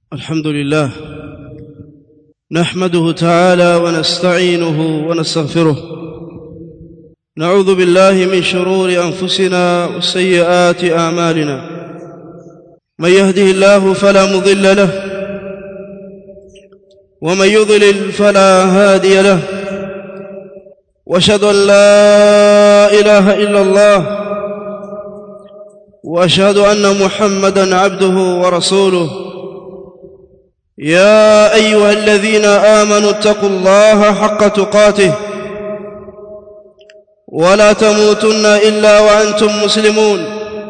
الحمد لله نحمده تعالى ونستعينه ونستغفره نعوذ بالله من شرور انفسنا وسيئات اعمالنا من يهده الله فلا مضل له ومن يضلل فلا هادي له واشهد ان لا اله الا الله واشهد ان محمدا عبده ورسوله يا ايها الذين امنوا اتقوا الله حق تقاته ولا تموتن الا وانتم مسلمون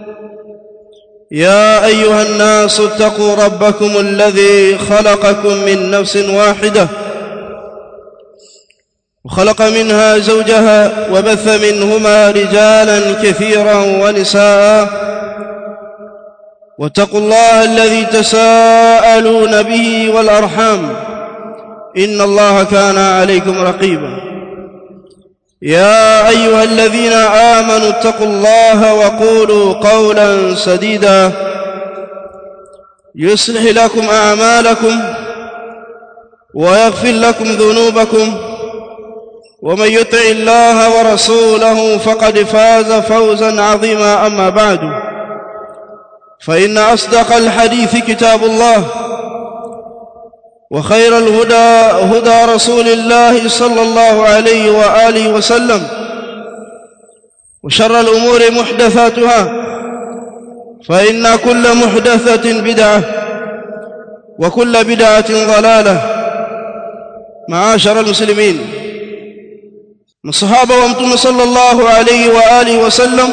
يا ايها الناس اتقوا ربكم الذي خلقكم من نفس واحده وخلق منها زوجها وبث منهما رجالا كثيرا ونساء واتقوا الله الذي تساءلون به والارحام ان الله كان عليكم رقيبا يا ايها الذين امنوا اتقوا الله وقولوا قولا سديدا يصلح لكم اعمالكم ويغفر لكم ذنوبكم ومن يطع الله ورسوله فقد فاز فوزا عظيما اما بعد فإن أصدق الحديث كتاب الله وخير الهدى هدى رسول الله صلى الله عليه وآله وسلم وشر الأمور محدثاتها فإن كل محدثة بدعة وكل بدعة ضلالة معاشر المسلمين الصحابة ومتم صلى الله عليه وآله وسلم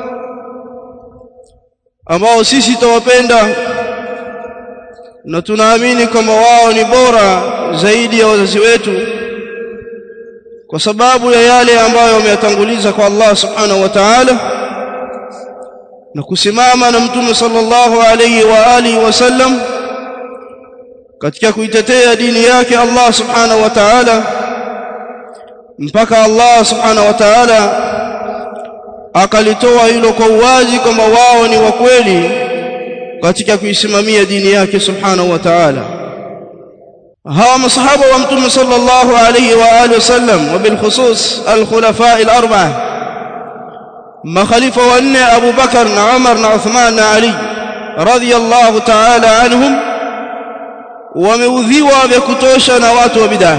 ambao sisi tawapenda na tunaamini kwamba wao ni bora zaidi ya wazazi wetu kwa sababu ya yale ambayo wameyatanguliza kwa Allah subhanahu wa ta'ala na kusimama na mtume sallallahu alayhi wa alihi wasallam katika kuitetea dini yake Allah subhanahu wa ta'ala mpaka Allah subhanahu wa ta'ala akalitoa hilo kwa uwazi kwamba wao ni wa kweli katika kuisimamia dini yake subhanahu wa ta'ala hawa masahaba wa mtume sallallahu alayhi wa alihi wasallam wa bil khusus al khulafa al arba'a makhalifa wanne Abu Bakar na Umar na Uthman na Ali radiyallahu ta'ala anhum wameudhiwa vya kutosha na watu wa bid'ah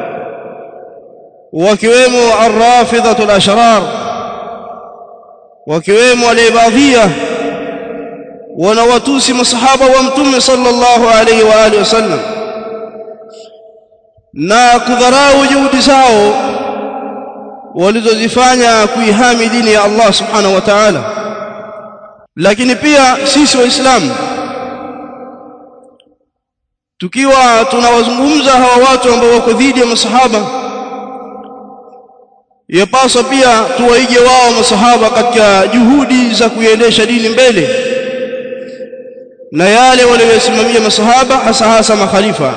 wakiwemo ar-rafidhatul ashrar wakiwemo walibadhia wanawatusi masahaba wa mtume sallallahu alaihi wa alihi wasallam na kudharau juhudi zao walizozifanya kuihami dini ya Allah subhanahu wa ta'ala lakini pia sisi waislamu tukiwa tunawazungumza hawa watu ambao wako dhidi ya masahaba yapaswa pia tuwaige wao masahaba katika juhudi za kuiendesha dini mbele na yale waliosimamia masahaba hasa hasa makhalifa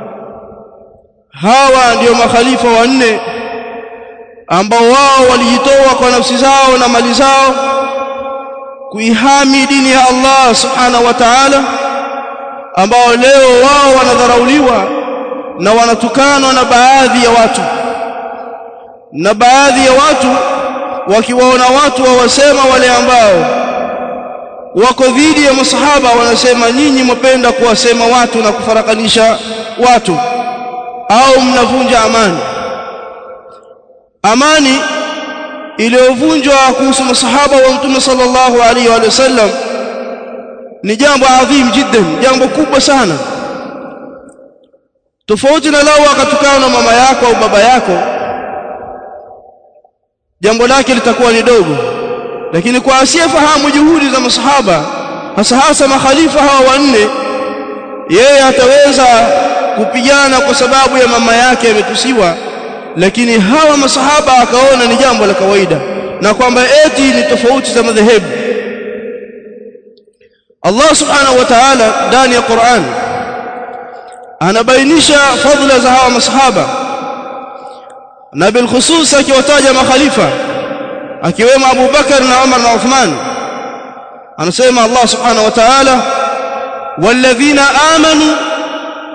hawa ndio makhalifa wanne ambao wao walijitoa kwa nafsi zao na mali zao kuihami dini ya Allah subhanahu wa ta'ala ambao leo wao wanadharauliwa na wanatukanwa na baadhi ya watu na baadhi ya watu wakiwaona watu wawasema wale ambao wako dhidi ya masahaba wanasema nyinyi mwapenda kuwasema watu na kufarakanisha watu au mnavunja amani amani iliyovunjwa kuhusu masahaba wa mtume sallallahu alaihi wa sallam ni jambo adhim jiddan jambo kubwa sana tofauti na lao akatukana na mama yako au baba yako jambo lake litakuwa ni dogo lakini kwa asiyefahamu juhudi za masahaba hasa hasa makhalifa hawa wanne yeye ataweza kupigana kwa sababu ya mama yake ametusiwa lakini hawa masahaba akaona ni jambo la kawaida na kwamba eti ni tofauti za madhehebu Allah subhanahu wa ta'ala ndani ya Qur'an anabainisha fadhila za hawa masahaba na bil khusus akiwataja makhalifa akiwemo Abu Bakar na Umar na Uthman anasema Allah subhanahu wa ta'ala walladhina amanu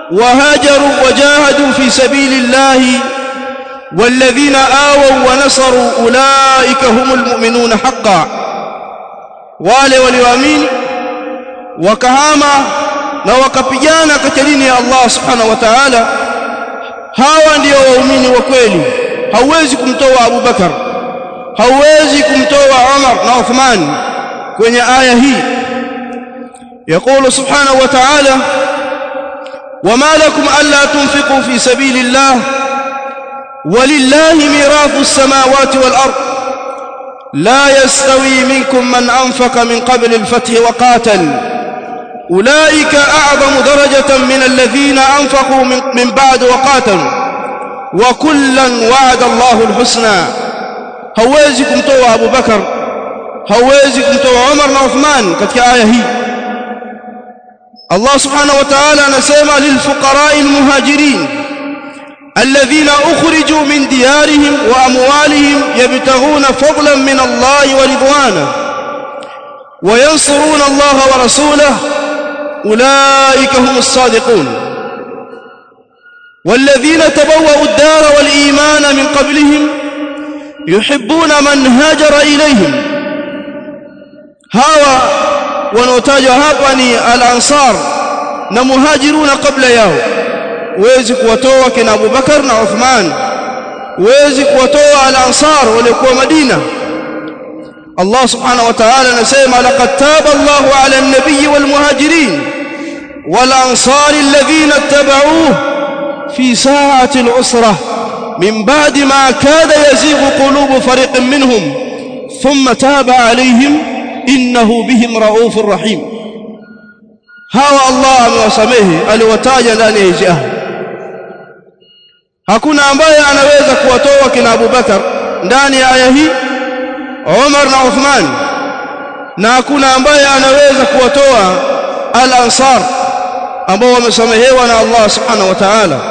وهاجروا وجاهدوا في سبيل الله والذين آووا ونصروا أولئك هم المؤمنون حقا wale walioamini wakahama na wakapigana katika dini ya Allah subhanahu wa ta'ala hawa ndio waumini wa kweli hauwezi kumtoa Abu Bakar hauwezi kumtoa Umar na Uthman kwenye aya hii يقول سبحانه وتعالى وما لكم ألا تنفقوا في سبيل الله ولله ميراث السماوات والأرض لا يستوي منكم من أنفق من قبل الفتح وقاتل أولئك أعظم درجة من الذين أنفقوا من بعد وقاتلوا وكلا وعد الله الحسنى هوازكم تو أبو بكر هوازكم تو عمر وعثمان كتك آية هي الله سبحانه وتعالى نسمى للفقراء المهاجرين الذين أخرجوا من ديارهم وأموالهم يبتغون فضلا من الله ورضوانه وينصرون الله ورسوله أولئك هم الصادقون والذين تبوأوا الدار والإيمان من قبلهم يحبون من هاجر إليهم هاوى wanaotajwa hapa ni al-ansar na muhajiruna kabla yao huwezi kuwatoa kina Abu Bakar na Uthman huwezi kuwatoa al-ansar waliokuwa Madina Allah subhanahu wa ta'ala anasema laqad taba Allahu 'ala an-nabiy wal muhajirin wal ansar alladhina ittaba'uhu fi sa'ati al-usrah min ba'di ma kada yazighu qulubu fariqin minhum thumma taba 'alayhim innahu bihim raufur rahim hawa Allah amewasamehe aliwataja ndani ya hizi aya hakuna ambaye anaweza kuwatoa kina Abu Bakar ndani ya aya hii Umar na Uthman na hakuna ambaye anaweza kuwatoa al-ansar ambao wamesamehewa na Allah subhanahu wa ta'ala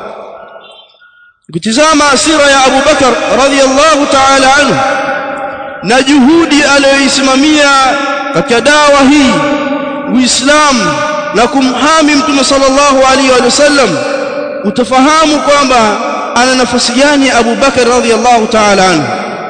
ukitizama asira ya Abu Bakar radhiyallahu ta'ala anhu na juhudi aliyoisimamia katika dawa hii Uislamu na kumhami Mtume sallallahu alaihi wa sallam utafahamu kwamba ana nafasi gani Abu Bakar radhiyallahu ta'ala anhu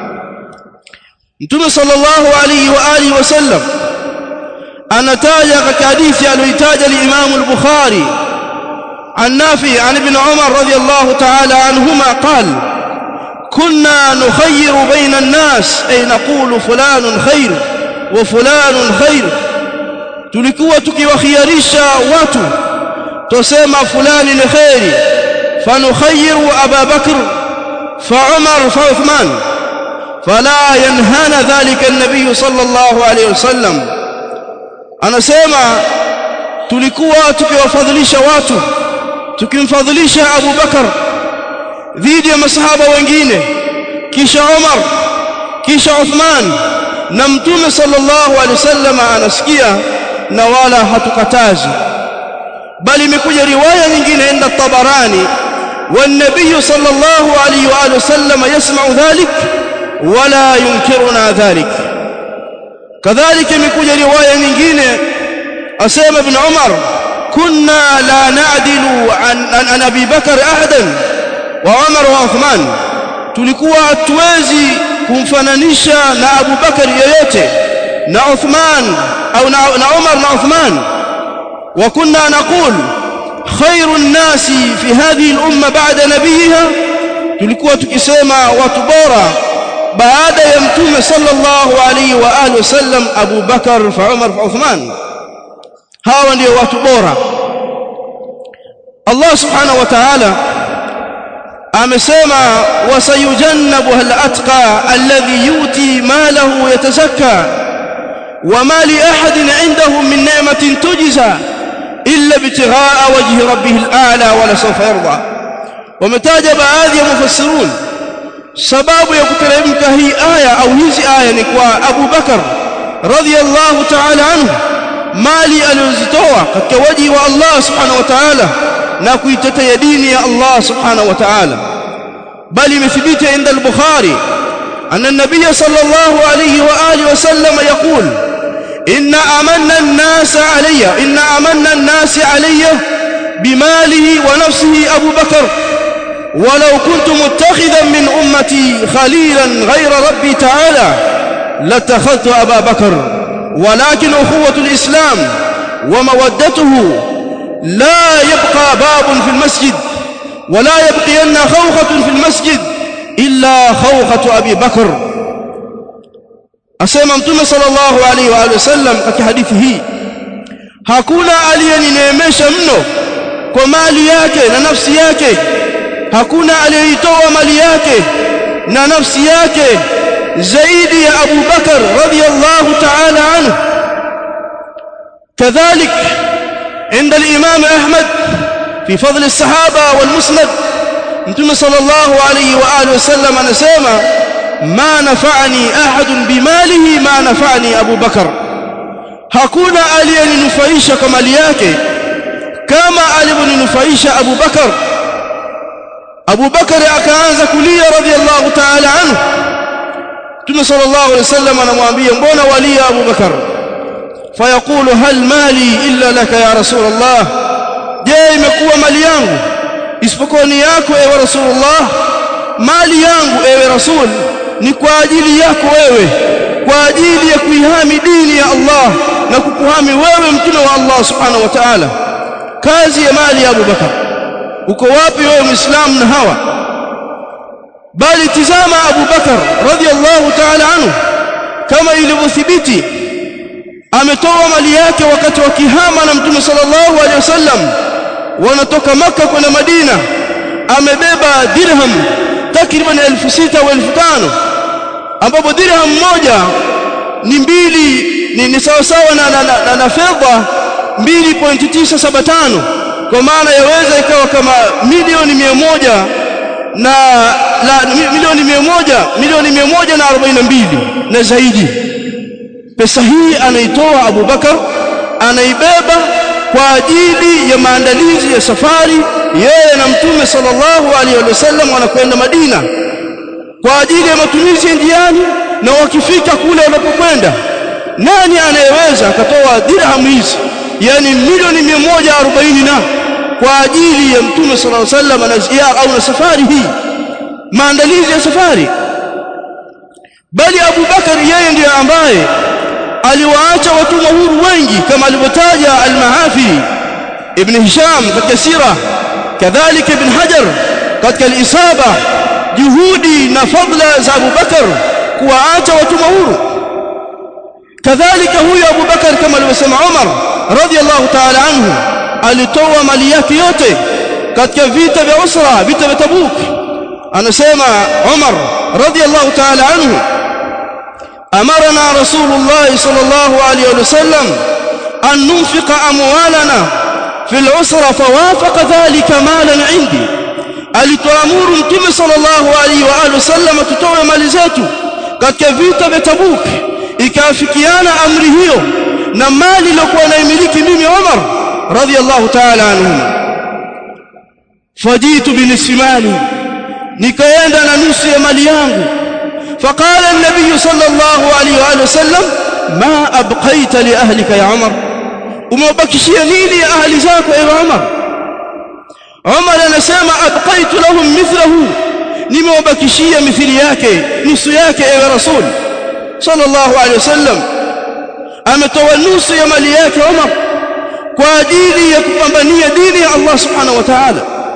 Mtume sallallahu alaihi wa alihi wasallam anataja katika hadithi aliyoitaja al-Imam al-Bukhari عن نافع عن ابن عمر رضي الله تعالى عنهما قال كنا نخير بين الناس أي نقول فلان خير وفلان خير tulikuwa tukiwakhiyarisha watu tusema fulani ni khairi fanukhayiru Aba Bakr fa Umar fa Uthman fala yanhana dhalika an-nabiy sallallahu alayhi wasallam anasema tulikuwa tukiwafadhilisha watu tukimfadhilisha Abu Bakar dhidi ya masahaba wengine kisha Umar kisha Uthman na mtume sallallahu alaihi wasallam anasikia na wala hatukatazi bali imekuja riwaya nyingine inda Tabarani والنبي صلى الله عليه واله وسلم يسمع ذلك ولا ينكرنا ذلك كذلك imekuja riwaya nyingine asema ibn Umar كنا لا نعدل عن عن ابي بكر احدا وعمر وعثمان tulikuwa hatuwezi kumfananisha na Abu Bakar yoyote na Uthman au na, na Umar na Uthman wa kunna naqul khairu nnasi fi hadhihi al-umma ba'da nabiyiha tulikuwa tukisema watu bora baada ya mtume sallallahu alayhi wa alihi wasallam Abu Bakar fa Umar fa Uthman hawa ndio watu bora Allah subhanahu wa ta'ala amesema wasayujannabu al-atqa alladhi yuti malahu yatazakka wama li ahadin indahu min ni'matin tujza illa ibtigha'a wajhi rabbih al-a'la wala sawfa yarda wametaja baadhi ya mufassirun sababu ya kuteremka hii aya au hizi aya ni kwa Abu Bakar radhiyallahu ta'ala anhu mali alizitoa katika waji wa Allah subhanahu wa ta'ala na kuitetea dini ya Allah subhanahu wa ta'ala bali imethibiti inda al-Bukhari anna an-nabiy sallallahu alayhi wa alihi wa sallam yaqul inna amanna an-nas alayya inna amanna an-nas alayya بماله ونفسه أبو بكر ولو كنت متخذا من أمتي خليلا غير ربي تعالى لاتخذت أبا بكر ولكن أخوة الإسلام ومودته لا يبقى باب في المسجد ولا يبقين خوخة في المسجد إلا خوخة أبي بكر asema mtume sallallahu alaihi wa alihi wasallam katika hadithi hii hakuna aliyenineemesha mno kwa mali yake na nafsi yake hakuna aliyeitoa mali yake na nafsi yake zaidi ya Abu Bakar radhiyallahu ta'ala anhu كذلك عند الإمام أحمد في فضل الصحابة والمسند متى صلى الله عليه وآله وسلم نسيما ما نفعني أحد بماله ما نفعني أبو بكر hakuna aliyeninufaisha kwa mali yake kama alivyoninufaisha Abu Bakar Abu Bakar akaanza kulia radhiallahu ta'ala anhu Mtume sallallahu alaihi wasallam anamwambia mbona walia Abu Bakar fayaqulu hal mali illa laka ya rasulullah je imekuwa mali yangu isipokuwa ni yako ewe rasulullah mali yangu ewe rasul ni kwa ajili yako wewe kwa ajili ya kuihami dini ya Allah na kukuhami wewe mtume wa Allah subhanahu wa ta'ala kazi ya mali ya Abu Bakar uko wapi wewe muislamu na hawa bali tizama Abu Bakar radhiallahu ta'ala anhu kama ilivyothibiti ametoa mali yake wakati wa kihama na mtume sallallahu alaihi wasallam wanatoka maka kwenda Madina amebeba dirham takriban 6000 au 1500 ambapo dirham moja ni mbili ni, ni sawa sawa na, na, na, na, na fedha 2.975 kwa maana yaweza ikawa kama milioni mia moja na la, milioni mia moja milioni mia moja na arobaini na mbili na zaidi pesa hii anaitoa Abu Bakar anaibeba kwa ajili ya maandalizi ya safari yeye na mtume sallallahu alaihi wasallam wanakwenda Madina kwa ajili ya matumizi ya njiani na wakifika kule wanapokwenda nani anayeweza akatoa dirham hizi yani milioni 140 na kwa ajili ya mtume sallallahu alaihi wasallam na ziara au na safari hii maandalizi ya safari bali Abu Bakar yeye ndiye ambaye aliwaacha watumwa huru wengi kama alivyotaja al-Mahafi ibn Hisham katika sira kadhalika ibn Hajar katika al-Isaba juhudi na fadla za Abu Bakar kuwaacha watumwa huru kadhalika huyu Abu Bakar kama alivyosema Umar radhiallahu ta'ala anhu alitoa mali yake yote katika vita vya Usra vita vya Tabuk anasema Umar radhiallahu ta'ala anhu أمرنا رسول الله صلى الله عليه وسلم أن ننفق أموالنا في العسرة فوافق ذلك مالا عندي alituamuru mtume sallallahu alaihi wa alihi wasallam tutoe mali zetu katika vita vya Tabuk ikafikiana amri hiyo na mali iliyokuwa naimiliki mimi Umar radhiallahu ta'ala anhu fajitu binismali nikaenda na nusu ya mali yangu فقال النبي صلى الله عليه واله وسلم ما ابقيت لاهلك يا عمر umebakishia nini ahli zako ewe Umar Umar anasema abqaitu lahum mithlahu nimewabakishia mithili yake nusu yake ewe Rasul sallallahu alaihi wasallam ametoa nusu ya mali yake Umar kwa ajili ya kupambania dini ya Allah subhanahu wa ta'ala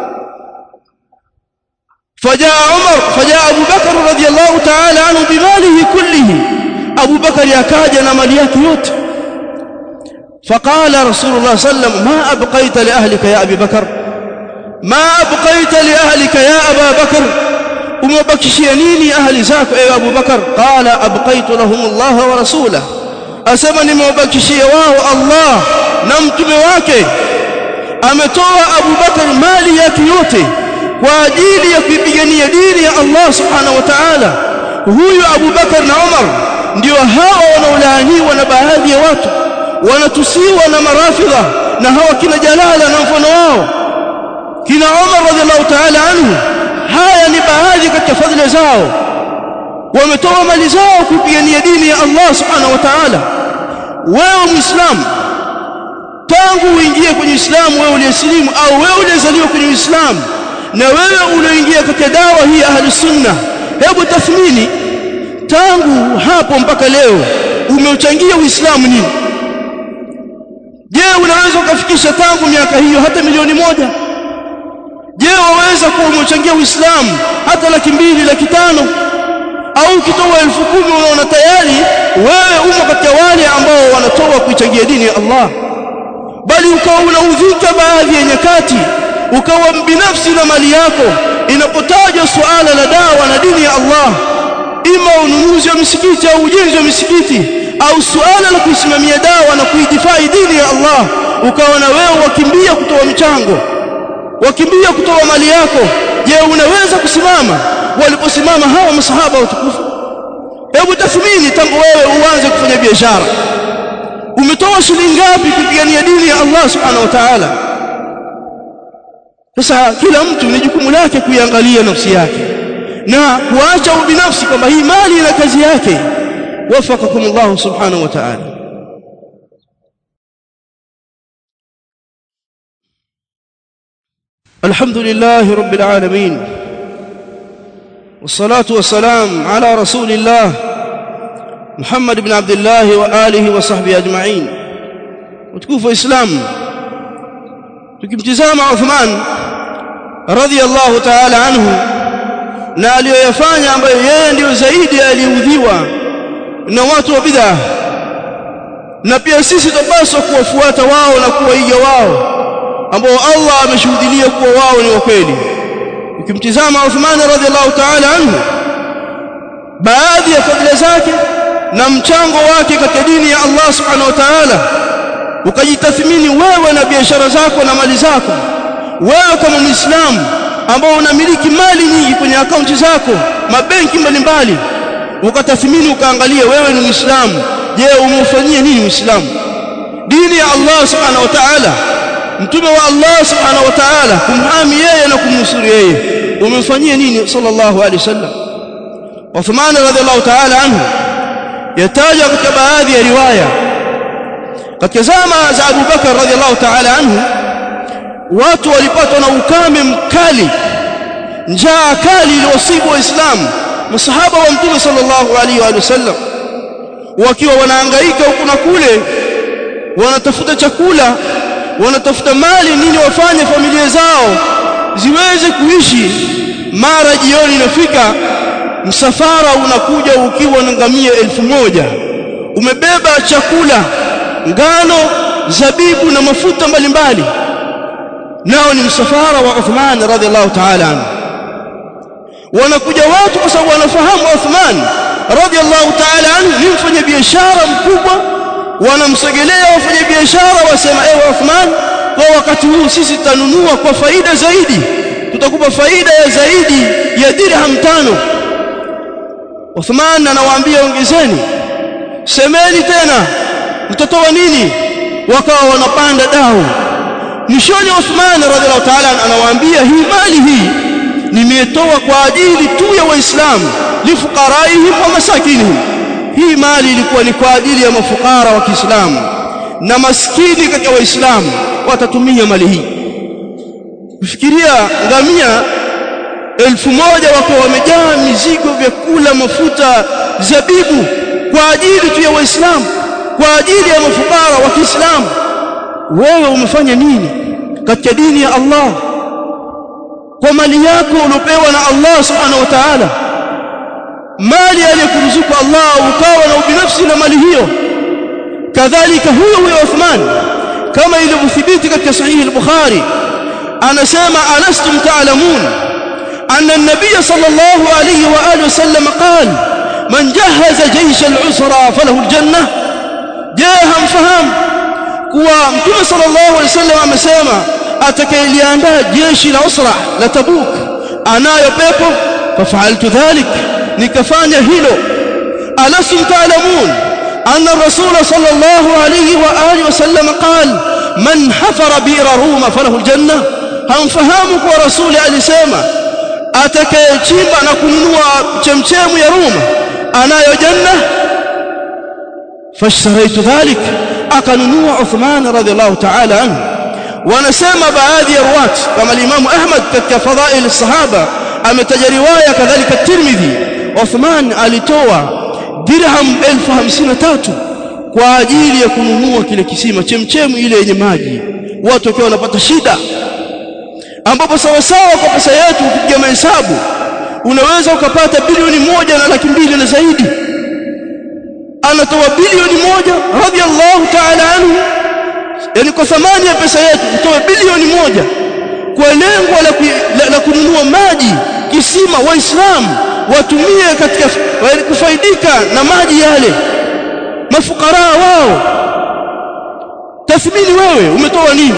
فجاء عمر فجاء ابو بكر رضي الله تعالى عنه بماله كله ابو بكر يكاج na mali yake yote فقال رسول الله صلى الله عليه وسلم ما ابقيت لاهلك يا ابي بكر ما ابقيت لاهلك يا ابا بكر umebakishia nini ahli zako ewe Abu Bakar qala abqaitu lahum Allah wa rasulahu asema nimewabakishia wao Allah na mtume wake ametoa Abu Bakar mali yake yote kwa ajili ya kuipigania dini ya Allah subhanahu wa ta'ala huyu Abu Bakar na Umar ndio hawa wanaolaaniwa na baadhi ya watu wanatusiwa na marafidha na hawa kina Jalala na mfano wao kina Umar radhiallahu ta'ala anhu haya ni baadhi katika fadhila zao wametoa mali zao kupigania dini ya Allah subhanahu wa ta'ala wewe muislamu tangu uingie kwenye Uislamu wewe uliyesilimu au wewe uliyezaliwa kwenye Uislamu na wewe ulioingia katika dawa hii ahli sunna hebu tathmini tangu hapo mpaka leo umeuchangia Uislamu nini je unaweza ukafikisha tangu miaka hiyo hata milioni moja je waweza kuwa umeuchangia Uislamu hata laki mbili laki tano au ukitoa elfu kumi unaona tayari wewe umo katika wale ambao wanatoa kuichangia dini ya Allah bali ukawa unaudhika baadhi ya nyakati ukawa binafsi na mali yako inapotajwa suala la dawa na dini ya Allah ima ununuzi wa misikiti au ujenzi wa misikiti au suala la kuisimamia dawa na kuidifai dini ya Allah ukawa na wewe wakimbia kutoa michango wakimbia kutoa mali yako je unaweza kusimama waliposimama hawa masahaba watukufu hebu tathmini tangu wewe uanze kufanya biashara umetoa shilingi ngapi kupigania dini ya Allah subhanahu wa ta'ala sasa kila mtu ni jukumu lake kuiangalia nafsi yake na kuacha ubinafsi kwamba hii mali ina kazi yake wafakakum Allah subhanahu wa ta'ala الحمد لله رب العالمين والصلاة والسلام على رسول الله محمد بن عبد الله وآله وصحبه أجمعين وتكوف إسلام tukimtizama Uthman radhiyallahu ta'ala anhu na aliyoyafanya ambayo yeye ndio zaidi aliudhiwa na watu wa bid'ah na pia sisi tupaswa kuwafuata wao na kuwaiga wao ambao Allah ameshuhudia kuwa wao ni wakweli ukimtizama Uthman radhiyallahu ta'ala anhu baadhi ya fadhila zake na mchango wake katika dini ya Allah subhanahu wa ta'ala ukajitathmini wewe na biashara zako na mali zako wewe kama muislamu ambao unamiliki mali nyingi kwenye akaunti zako mabenki mbalimbali ukatathmini ukaangalia wewe ni muislamu je umeufanyia nini uislamu dini ya Allah subhanahu wa ta'ala mtume wa Allah subhanahu wa ta'ala kumhami yeye na kumnusuru yeye umemfanyia nini sallallahu alaihi wasallam Uthman radhiallahu ta'ala anhu yatajwa katika baadhi ya riwaya katika zama za Abu Bakar radhiallahu ta'ala anhu watu walipatwa na ukame mkali njaa kali iliwasibu waislamu masahaba wa mtume sallallahu alaihi wa sallam wakiwa wanahangaika huku na kule wanatafuta chakula wanatafuta mali nini wafanye familia zao ziweze kuishi mara jioni inafika msafara unakuja ukiwa na ngamia elfu moja umebeba chakula ngano zabibu na mafuta mbalimbali nao ni msafara wa Uthman radhiallahu ta'ala anhu wanakuja watu kwa sababu wanafahamu Uthman radhiallahu ta'ala anhu ni mfanyabiashara mkubwa wanamsogelea wafanyabiashara wasema ewe Uthman kwa wakati huu sisi tutanunua kwa faida zaidi tutakupa faida ya zaidi ya dirham tano Uthman anawaambia ongezeni semeni tena mtotoa nini wakawa wanapanda dau mwishoni Uthman radhiallahu ta'ala anawaambia hii mali hii nimetoa kwa ajili tu ya waislamu lifuqaraihim wa masakinihim hii mali ilikuwa ni kwa ajili ya mafukara wa Kiislamu na maskini katika waislamu watatumia mali hii kufikiria ngamia elfu moja wako wamejaa mizigo vyakula mafuta zabibu kwa ajili tu ya waislamu kwa ajili ya mafukara wa Kiislamu wewe umefanya nini katika dini ya Allah kwa mali yako uliopewa na Allah subhanahu wa ta'ala mali aliyekuruzuku Allah ukawa na ubinafsi na mali hiyo kadhalika huyo huyo Uthman kama ilivyothibiti katika sahihi al-Bukhari anasema alastum ta'lamun anna an-nabiy sallallahu alayhi wa alihi wasallam qala man jahaza jaysh al-usra falahu al-jannah je hamfahamu kuwa mtume sallallahu alayhi wasallam amesema atakayeliandaa jeshi la usra la tabuk anayo pepo fafaaltu dhalik nikafanya hilo alasum ta'lamun anna ar-rasul sallallahu alayhi wa alihi wasallam qala man hafara bi'ra ruma falahu al-janna hamfahamu kwa rasuli alisema atakayechimba na kununua chemchemu ya ruma anayo janna fashtaraitu dhalik akanunua Uthman radhiallahu ta'ala anhu wanasema baadhi ya ruwat kama Imam Ahmad katika fadhail sahaba ametaja riwaya kadhalika Tirmidhi Uthman alitoa dirham 1053 kwa ajili ya kununua kile kisima chemchemu ile yenye maji watu wakiwa wanapata shida ambapo sawa sawa kwa pesa yetu ukipiga mahesabu unaweza ukapata bilioni moja na laki mbili na zaidi anatoa bilioni moja radhiallahu ta'ala anhu yani kwa thamani ya pesa yetu utoe bilioni moja kwa lengo la, la, la kununua maji kisima waislamu watumie katika kufaidika na maji yale mafukara wao tathmini wewe umetoa nini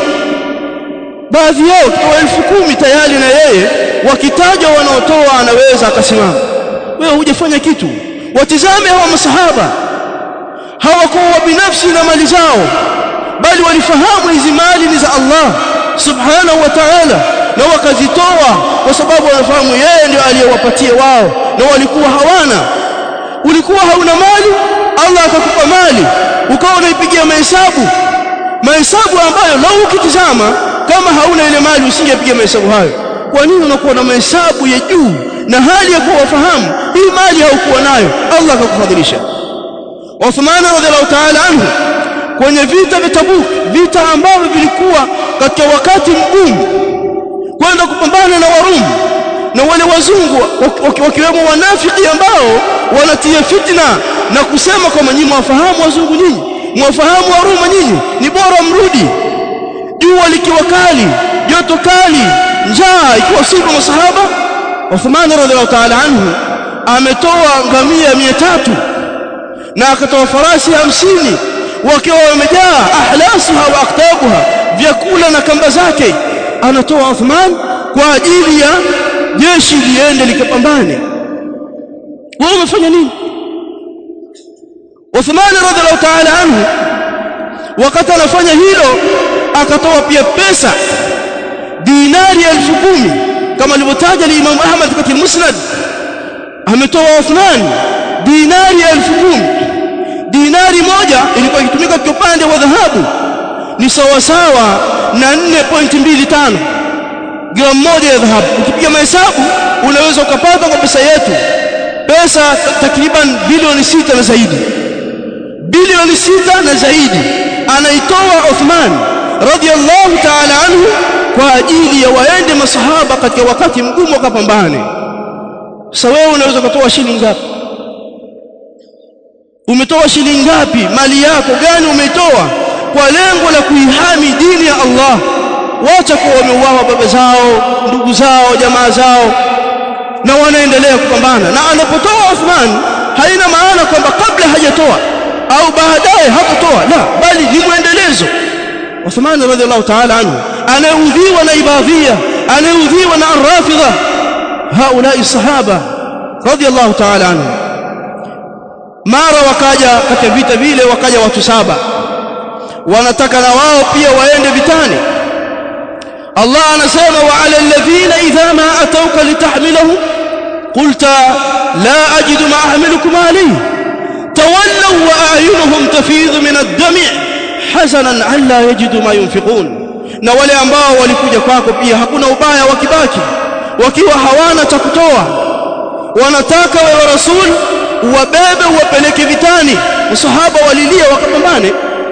baadhi yao kutoa elfu kumi tayari na yeye wakitajwa wanaotoa anaweza akasimama wewe hujafanya kitu watizame hawa masahaba hawakuwa binafsi na mali zao bali walifahamu hizi mali ni za Allah subhanahu wa ta'ala na wakazitoa kwa sababu wanafahamu yeye ndio aliyewapatia wao na walikuwa hawana ulikuwa hauna mali Allah akakupa mali ukawa unaipigia mahesabu mahesabu ambayo lau ukitizama kama hauna ile mali usingepiga mahesabu hayo kwa nini unakuwa na mahesabu ya juu na hali ya kuwa wafahamu hii mali haukuwa nayo Allah akakufadhilisha Uthman radhiallahu ta'ala anhu kwenye vita vya Tabuk vita ambavyo vilikuwa katika wakati mgumu kwenda kupambana na Warumi na wale wazungu wakiwemo wanafiki ambao wanatia fitna na kusema kwamba nyinyi mwafahamu wazungu nyinyi mwafahamu Warumi nyinyi ni bora mrudi jua likiwa kali joto kali njaa ikiwa siku masahaba Uthman radhiallahu ta'ala anhu ametoa ngamia 300 na akatoa farasi hamsini wakiwa wamejaa ahlasuha wa aktabuha vyakula na kamba zake anatoa Uthman kwa ajili ya jeshi liende likapambane wewe umefanya nini Uthman radhiallahu ta'ala anhu wakati anafanya hilo akatoa pia pesa dinari elfu kumi kama alivyotaja Imam Ahmad katika Musnad ametoa Uthman dinari elfu kumi dinari moja ilikuwa ikitumika kwa upande wa dhahabu ni sawa sawa na 4.25 gramu moja ya dhahabu ukipiga mahesabu unaweza ukapata kwa pesa yetu pesa takriban bilioni sita na zaidi bilioni sita na zaidi anaitoa Uthman radhiallahu ta'ala anhu kwa ajili ya waende masahaba katika wakati mgumu wakapambane sasa wewe unaweza kutoa shilingi ngapi umetoa shilingi ngapi mali yako gani umeitoa kwa lengo la kuihami dini ya Allah wacha kuwa wameuawa baba zao ndugu zao jamaa zao na wanaendelea kupambana na anapotoa Uthman haina maana kwamba kabla hajatoa au baadaye hakutoa la bali ni mwendelezo Uthman radhiallahu ta'ala anhu anayeudhiwa na ibadhia anayeudhiwa na arrafidha haulai sahaba radhiallahu ta'ala anhu mara wakaja katika vita vile wakaja watu saba wanataka na wao pia waende vitani Allah anasema wa ala alladhina idha ma atawka litahmilahu qulta la ajidu ma ahmilukum alayhi tawallaw wa a'yunuhum tafidhu min ad-dami' hazanan alla yajidu ma yunfiqun na wale ambao walikuja kwako pia hakuna ubaya wakibaki wakiwa hawana cha kutoa wanataka wewe rasul wabebe uwapeleke vitani masahaba walilia wakapambane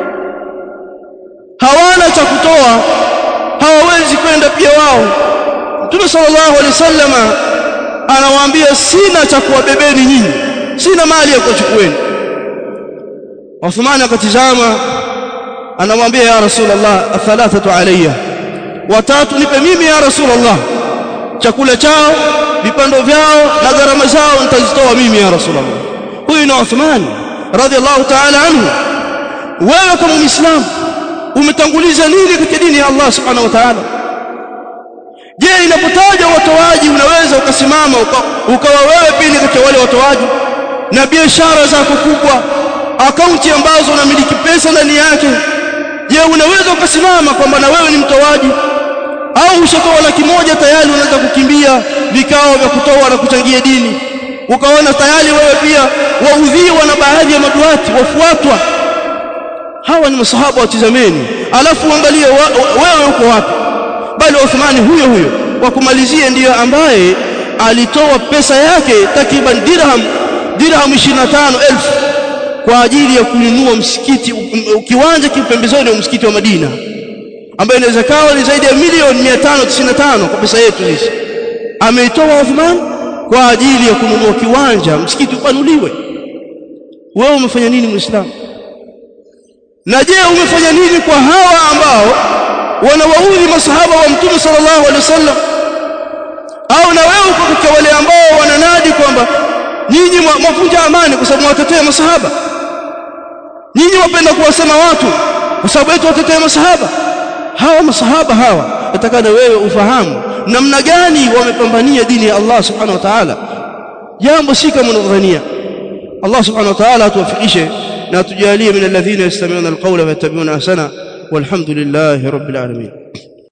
hawana cha kutoa hawawezi kwenda pia wao Mtume sallallahu alaihi wasallama anawaambia sina cha kuwabebeni nyinyi sina mali ya kuchukueni Uthman akatizama anamwambia ya Rasulullah athalathatu alayya watatu nipe mimi ya Rasulullah chakula chao vipando vyao na gharama zao nitazitoa mimi ya Rasulullah huyu ni Uthman radhiallahu ta'ala anhu wewe kama muislamu umetanguliza nini katika dini ya Allah subhanahu wa ta'ala je inapotaja watoaji unaweza ukasimama ukawa wewe pili katika wale watoaji na biashara zako kubwa akaunti ambazo unamiliki pesa ndani yake je unaweza ukasimama kwamba na wewe ni mtoaji au ushatoa laki moja tayari unaweza kukimbia vikao vya kutoa na kuchangia dini ukaona tayari wewe pia waudhiwa na baadhi ya maduati wafuatwa hawa ni masahaba watizameni alafu angalie wewe uko wapi bali Uthmani huyo huyo kwa kumalizia ndiyo ambaye alitoa pesa yake takriban dirham dirham 25000 kwa ajili ya kununua msikiti kiwanja kipembezoni wa msikiti wa Madina ambayo inaweza kawa ni zaidi ya milioni 595 kwa pesa yetu hizi ameitoa Uthman kwa ajili ya kununua kiwanja msikiti upanuliwe wewe umefanya nini muislamu na je umefanya nini kwa hawa ambao wanawaudhi masahaba wa mtume sallallahu alaihi wasallam au na wewe uko katika wale ambao wananadi kwamba nyinyi mwavunja amani kwa sababu mwatetea masahaba nyinyi wapenda kuwasema watu kwa sababu eti watetea masahaba hawa masahaba hawa natakana wewe ufahamu namna gani wamepambania dini ya Allah subhanahu wa ta'ala jambo si kama unadhania Allah subhanahu wa ta'ala atuwafikishe na tujalie min alladhina yastami'una alqawla wa yattabi'una ahsana walhamdulillahi rabbil alamin